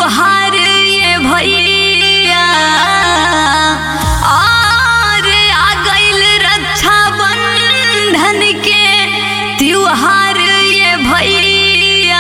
त्योहार ये भैया और आ गइल रक्षा बंधन के त्योहार ये भैया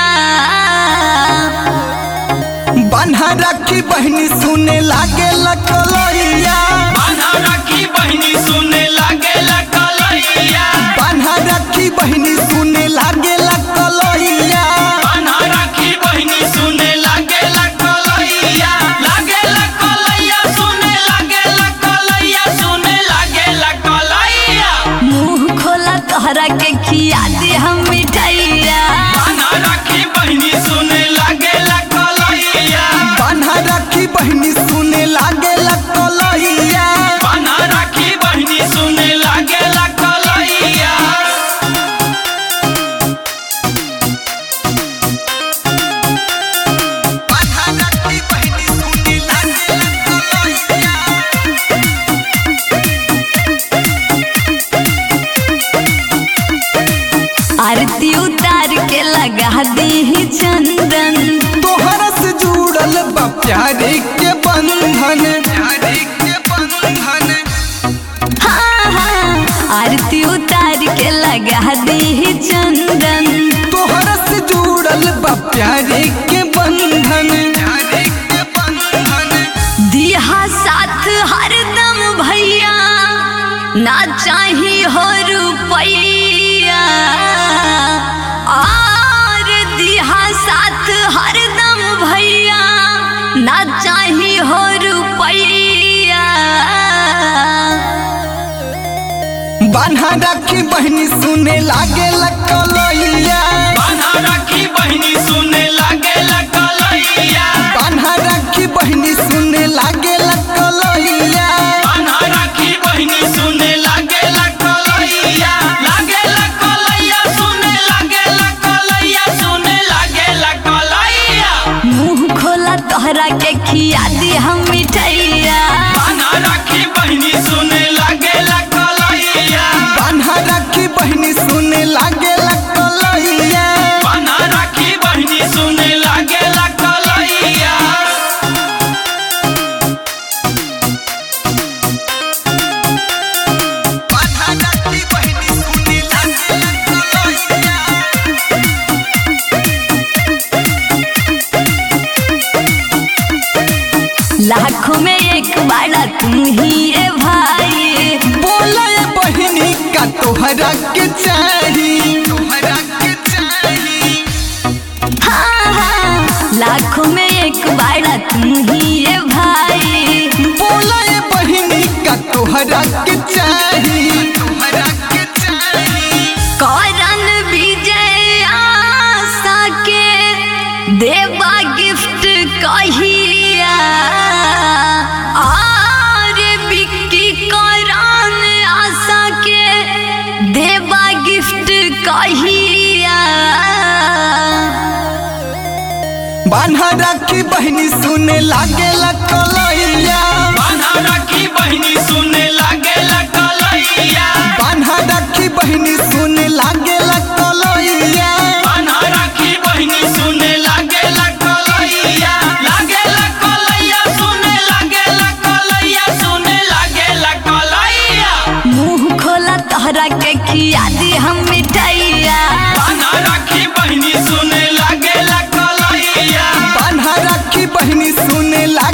बान्हा राखी बहनी सुने लागे लकलैया बान्हा राखी बहिनी सुने लागेला कलैया बान्हा राखी बहनी सुने लागे लकलैया बान्हा राखी बहिनी सुने लागेला कलैया लागेला कलैया सुने लागेला कलैया सुने लागेला कलैया मुंह खोला तोहरा के खिया दे हम मिठाइया बान्हा राखी बहिनी सुने लागेला कलैया बान्हा राखी बहनी सुने लागे लकलैया बान्हा राखी बहिनी सुने लागेला कलैया बान्हा राखी बहनी सुने लागे लकलैया आरती उतार के लगा दी चंदन तोहरा से जुड़ल बा प्यारे के बंधन प्यारे के बंधन हाँ हाँ आरती उतार के लगा दी चंदन तोहरा से जुड़ल बा प्यारे के बंधन प्यारे के बंधन दिहा साथ हरदम भैया ना चाही हो रुपैया और दिहा साथ हरदम भैया ना चाही हो रुपैया बान्हा राखी बहनी सुने लागे लकलैया बान्हा राखी बहिनी सुने लागेला कलैया बान्हा राखी बहनी सुने लागे लकलैया बान्हा राखी बहिनी सुने लागेला कलैया लागेला कलैया सुने लागेला कलैया सुने लागेला कलैया मुंह खोला तोहरा के खिया दी हम मिठैया बान्हा राखी बहिनी सुने लागेला कलैया बान्हा राखी बहनी सुने लागे लकलैया बान्हा राखी बहिनी सुने लागेला कलैया बान्हा राखी बहनी सुने लागे लकलैया लाखों में एक बाड़ा तुम ही है भाई बोले बहनी का तोहरा के चाही तोहरा के चाही हाँ हाँ लाखों में एक बाड़ा तुम ही है भाई बोले बहनी का तोहरा के चाही तोहरा के चाही कौरन विजय आशा के देवा गिफ्ट कहिया और बिक्की कौरन आशा के देवा गिफ्ट कहिया बान्हा राखी बहनी सुने लागे लकलैया बान्हा राखी बहिनी सुने लागेला कलैया बान्हा राखी बहनी सुने लागे लकलैया बान्हा राखी बहिनी सुने लागेला कलैया लागेला कलैया सुने लागेला कलैया सुने लागेला कलैया मुंह खोला तोहरा के खिया दी हम मिठाइया बान्हा राखी बहिनी सुने लागेला कलैया बान्हा राखी बहनी सुने